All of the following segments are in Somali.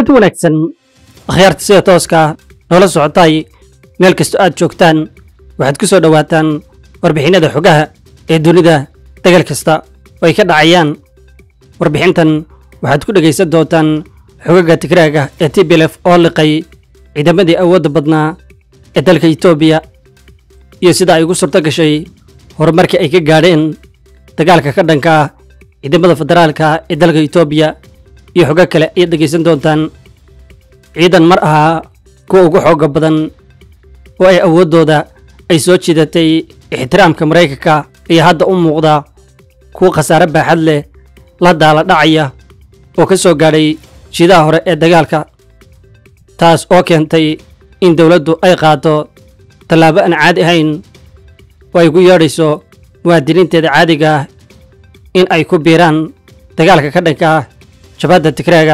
kulanti wanaagsan akhyaarta sida tooska noola socotay meel kastoo aad joogtaan waxaad ku soo dhowaataan warbixinada xogaha ee dunida dagal kasta oo ay ka dhacayaan warbixintan waxaad ku dhegaysan doontaan xogaga tigraaga ee tblf oo liqay ciidamadii awoodda badnaa ee dalka etoobiya iyo sida ay ugu surto gashay horumarkii ay ka gaadheen dagaalka ka dhanka ah ciidamada federaalka ee dalka etoobiya iyo xogo kale ayaad dhegaysan doontaan ciidan mar ahaa kuwa ugu xooga badan oo ay awooddooda ay soo jiidatay ixtiraamka maraykanka ayaa hadda u muuqda kuwa khasaare baaxad leh la daala dhacaya oo ka soo gaadhay jiidaha hore ee dagaalka taas oo keentay in dowladdu ay qaado tallaabo aan caadi ahayn oo ay ku yeedhayso muwaadiniinteeda caadiga ah in ay ku biiraan dagaalka ka dhanka ah jabhadda tigraaga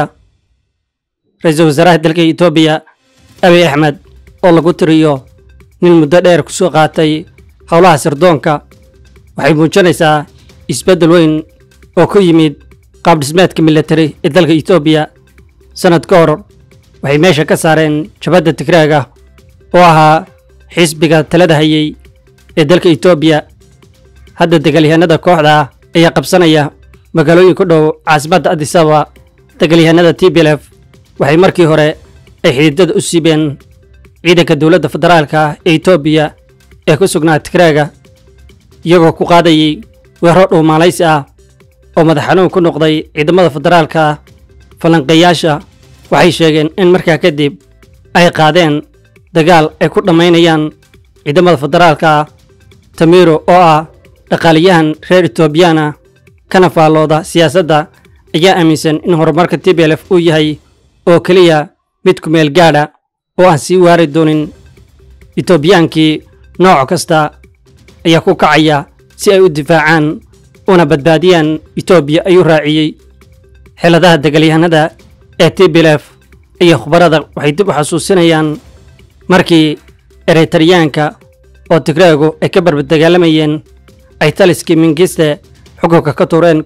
ra-iisul wasaaraha dalka etoobiya abiy axmed oo lagu tiriyo nin muddo dheer ku soo qaatay howlaha sirdoonka waxay muujinaysaa isbeddel weyn oo ku yimid qaabdhismeedka militari ee dalka etoobiya sannad ka hor waxay meesha ka saareen jabhadda tigraaga oo ahaa xisbiga talada hayay ee dalka etoobiya hadda dagaalyahanada kooxda ayaa qabsanaya magaalooyin ku dhow caasimadda adisaba dagaalyahanada t b lf waxay markii hore ay xididada u siibeen ciidanka dowladda federaalka ee etoobiya ee ku sugnaa tigraaga iyagoo ku qaadayay weero dhuumaalaysi ah oo madax xanuun ku noqday ciidamada federaalka falanqeeyaasha waxay sheegeen in markaa kadib ay qaadeen dagaal ay ku dhammaynayaan ciidamada federaalka tamiiro oo ah dhaqaaliyahan reer etoobiyana kana faallooda siyaasadda ayaa aaminsan in horumarka t b lf uu yahay oo keliya mid ku meel gaadha oo aan sii waari doonin etoobiyaankii nooc kasta ayaa ku kacaya si ay u difaacaan una badbaadiyaan etoobiya ayuu raaciyey xeladaha dagaalyahanada ee t b lf iyo khubarada waxay dib u xasuusinayaan markii eretaryaanka oo tigraagu ay ka barbadagaalamayeen ay taliskii mingiste xukunka ka tuureen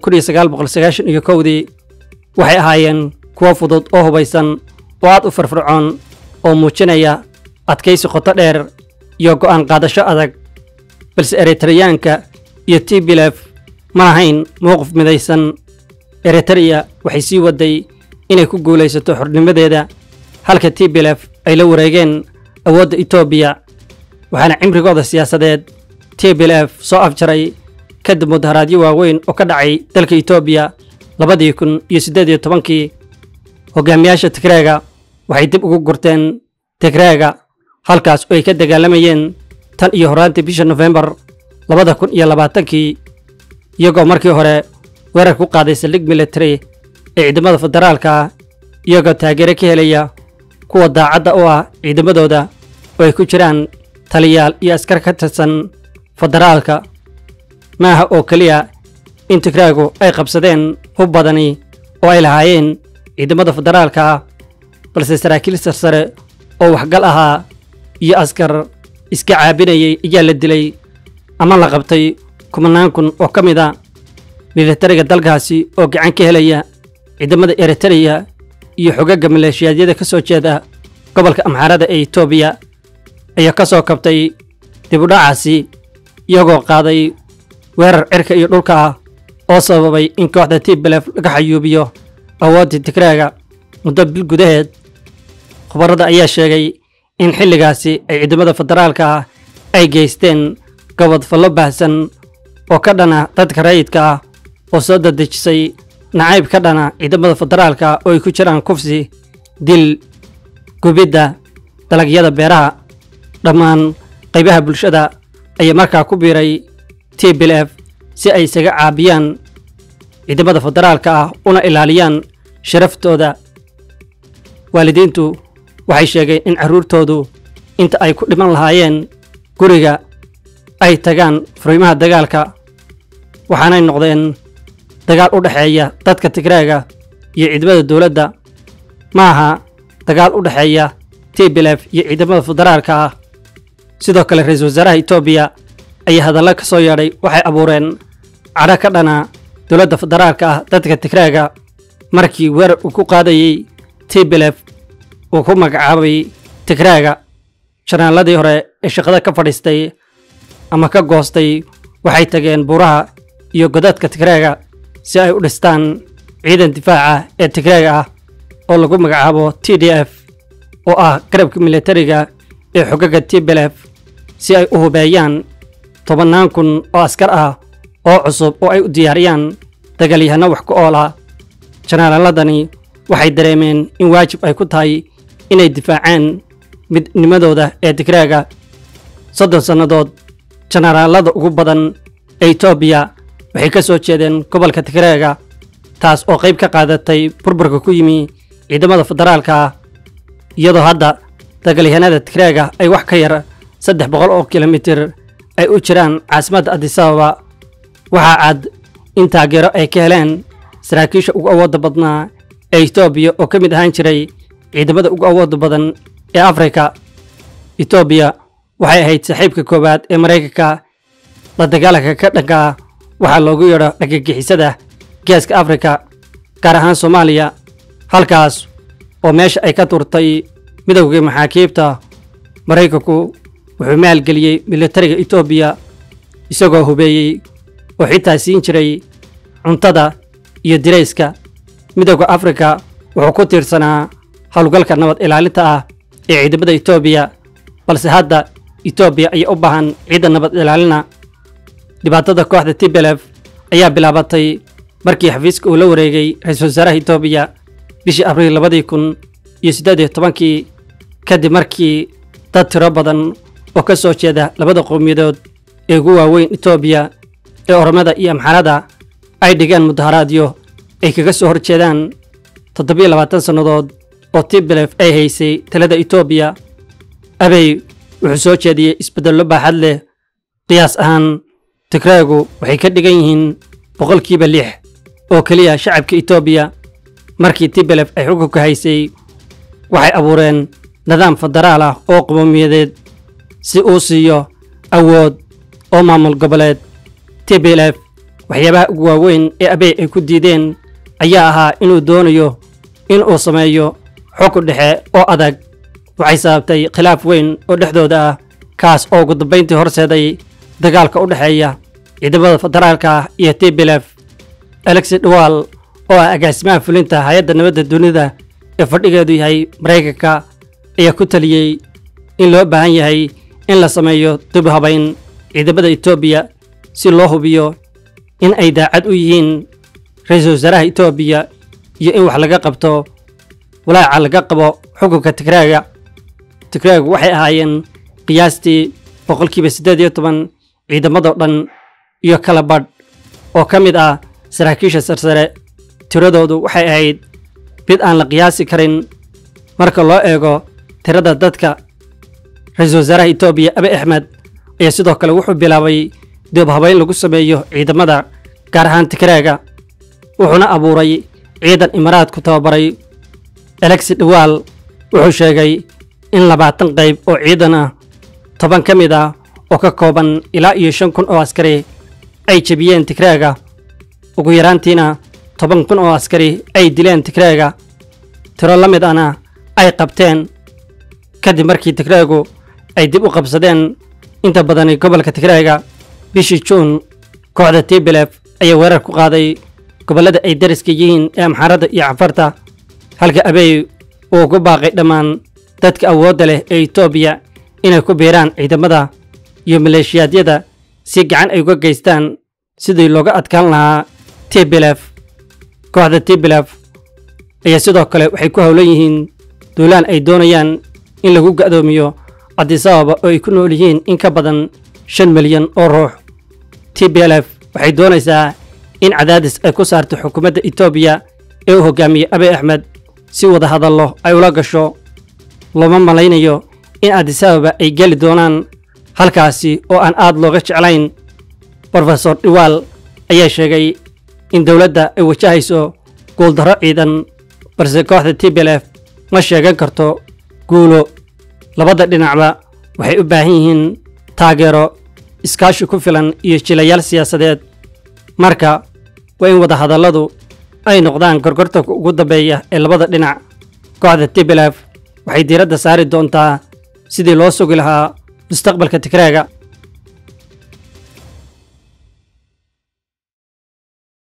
iyo kowdii waxay ahaayeen kuwo fudud oo hubaysan oo aad u firfircoon oo muujinaya adkaysi qoto dheer iyo go'aan qaadasho adag balse eritreyaanka iyo t b lf ma lahayn mowqif midaysan eritreya waxay sii waday inay ku guulaysato xornimadeeda halka t b lf ay la wareegeen awoodda etoobiya waxaana cimrigooda siyaasadeed t b lf soo afjaray kadib mudaharaadyo waaweyn oo ka dhacay dalka etoobiya labadii kun iyo siddeed iyo tobankii hogaamiyaasha tigraaga waxay dib ugu gurteen tigraaga halkaas oo ay ka dagaalamayeen tan iyo horaantii bisha nofembar labada kun iyo labaatankii iyagoo markii hore weerar ku qaaday saldhig military ee ciidamada federaalka iyagoo taageero ka helaya kuwa daacadda u ah ciidamadooda oo ay ku jiraan taliyaal iyo askar ka tirsan federaalka maaha oo keliya in tigraagu ay qabsadeen hub badani oo ay lahaayeen ciidamada federaalka ah balse saraakiil sarsare oo waxgal ahaa iyo askar iska caabinayay ayaa la dilay ama la qabtay kumanaan kun oo ka mid a militariga dalkaasi oo gacan ka helaya ciidamada eritreya iyo xogaga maleeshiyaadyada ka soo jeeda gobolka amxaarada ee etoobiya ayaa ka soo kabtay dibudhacaasi iyagoo qaaday weerar cirka iyo dhulka ah oo sababay in kooxda tblf laga xayuubiyo awooddii tigraaga muddo bil gudaheed khubarada ayaa sheegay in xilligaasi ay ciidamada federaalka ah ay geysteen gobodfallo baahsan oo ka dhana dadka rayidka ah oo soo dadejisay nacayb ka dhana ciidamada federaalka oo ay ku jiraan kufsi dil gubidda dalagyada beeraha dhammaan qaybaha bulshada ayaa markaa ku biiray t b lf si ay isaga caabiyaan ciidamada federaalka ah una ilaaliyaan sharaftooda waalidiintu waxay sheegeen in carruurtoodu inta ay ku dhiman lahaayeen guriga ay tagaan furiimaha dagaalka waxaanay noqdeen dagaal u dhexeeya dadka tigraaga iyo ciidamada dowladda ma aha dagaal u dhexeeya t b lf iyo ciidamada federaalka ah sidoo kale ra-iisul wasaaraha etoobiya ayaa hadallo ka soo yeedhay waxay abuureen cadho ka dhana dowladda federaalka ah dadka tigraaga markii weerar uu ku qaadayey tblef uu ku magacaabay tigraaga janaaladii hore ee shaqada ka fadhiistay ama ka goostay waxay tageen buuraha iyo godadka tigraaga si ay u dhistaan ciidan difaaca ee tigraaga ah oo lagu magacaabo t d f oo ah garabka militariga ee xogaga tblef si ay u hubeeyaan tobannaan kun oo askar ah oo cusub oo ay u diyaariyaan dagaalyahanno wax ku ool ah janaaladani waxay dareemeen in waajib ay ku tahay inay difaacaan midnimadooda ee tigraaga soddon sannadood janaraalada ugu badan ee etoobiya waxay ka soo jeedeen gobolka tigraaga taas oo qayb ka qaadatay burburka ku yimi ciidamada federaalka ah iyadoo hadda dagaalyahanada tigraaga ay wax ka yar saddex boqol oo kilomitir ay u jiraan caasimadda adisababa waxaa cad in taageero ay ka heleen saraakiisha ugu awoodda badnaa ee etoobiya oo ka mid ahaan jiray ciidamada ugu awoodda badan ee afrika etoobiya waxay ahayd saaxiibka koowaad ee maraykanka la dagaalanka ka dhanka ah waxaa loogu yeedho dhagagixisada geeska afrika gaar ahaan soomaaliya halkaas oo meesha ay ka turtay midowgii maxaakiibta maraykanku wuxuu maalgeliyey militariga etoobiya isagoo hubeeyey oo xitaa siin jiray cuntada iyo dirayska midowda afrika wuxuu ku tiirsanaa howlgalka nabad ilaalinta ah ee ciidamada etoobiya balse hadda etoobiya ayaa u baahan ciidan nabad ilaalina dhibaatada kooxda tblef ayaa bilaabatay markii xafiiska uu la wareegay ra-iisul wasaaraha etoobiya bishii abriil labadii kun iyo siddeed iyo tobankii kadib markii dad tiro badan oo ka soo jeeda labada qowmiyadood ee ugu waaweyn etoobiya ee oromada iyo amxarada ay dhigeen mudaharaadyo ay kaga soo horjeedaan toddobiyo labaatan sannadood oo tblef ay haysay talada etoobiya abey wuxuu soo jeediyey isbeddello baaxad leh qiyaas ahaan tigraagu waxay ka dhigan yihiin boqolkiiba lix oo keliya shacabka etoobiya markii tblef ay xukunka haysay waxay abuureen nidaam federaal ah oo qowmiyadeed si uu siiyo awood oo maamul goboleed tblf waxyaabaha ugu waaweyn ee abey ay ku diideen ayaa ahaa inuu doonayo in uu sameeyo xukun dhexe oo adag waxay sababtay khilaaf weyn oo dhexdooda ah kaas oo ugu dambayntii horseeday dagaalka u dhexeeya ciidamada federaalka ah iyo tblf alexi dhawal oo ah agaasimaha fulinta hay-adda nabadda dunida ee fadhigeedu yahay maraykanka ayaa ku taliyey in loo baahan yahay in la sameeyo dib habayn ciidamada etoobiya si loo hubiyo in ay daacad u yihiin ra-iisul wasaaraha etoobiya iyo in wax laga qabto walaaca laga qabo xukunka tigraaga tigraagu waxay ahaayeen qiyaastii boqolkiiba siddeed iyo toban ciidamadoo dhan iyo kala badh oo ka mid ah saraakiisha sarsare tiradoodu waxay ahayd mid aan la qiyaasi karin marka loo eego tirada dadka ra-iisul wasaaraha etoobiya abi axmed ayaa sidoo kale wuxuu bilaabay dib habayn lagu sameeyo ciidamada gaar ahaan tigraaga wuxuuna abuuray ciidan imaraadku tababaray alexi dhawaal wuxuu sheegay in labaatan qayb oo ciidan ah toban ka mid ah oo ka kooban ilaa iyo shan kun oo askari ay jebiyeen tigraaga ugu yaraantiina toban kun oo askari ay dileen tigraaga tiro la mid ana ay qabteen kadib markii tigraagu ay dib u qabsadeen inta badani gobolka tigraaga bishii juun kooxda tblef ayaa weerar ku qaaday gobollada ay dariska yihiin ee amxaarada iyo cafarta halka abey uu ku baaqay dhammaan dadka awoodda leh ee etoobiya inay ku biiraan ciidamada iyo maleeshiyaadyada si gacan ay uga geystaan sidii looga adkaan lahaa tblef kooxda tblef ayaa sidoo kale waxay ku howlan yihiin duulaan ay doonayaan in lagu ga'doomiyo cabdisababa oo ay ku nool yihiin in ka badan shan milyan oo ruux tblf waxay doonaysaa in cadaadis ay ku saarto xukuumadda etoobiya ee u hogaamiyey abiy axmed si wada hadallo ay ula gasho looma malaynayo in adisababa ay geli doonaan halkaasi oo aan aad looga jeclayn brofesor dhiwaal ayaa sheegay in dowladda ay wajahayso guuldarro ciidan balse kooxda tblf ma sheegan karto guulo labada dhinacba waxay u baahan yihiin taageero iskaashi ku filan iyo jilayaal siyaasadeed marka waa in wadahadalladu ay noqdaan gorgortanka ugu dambeeya ee labada dhinac kooxda tblf waxay diiradda saari doontaa sidii loo sugi lahaa mustaqbalka tigraaga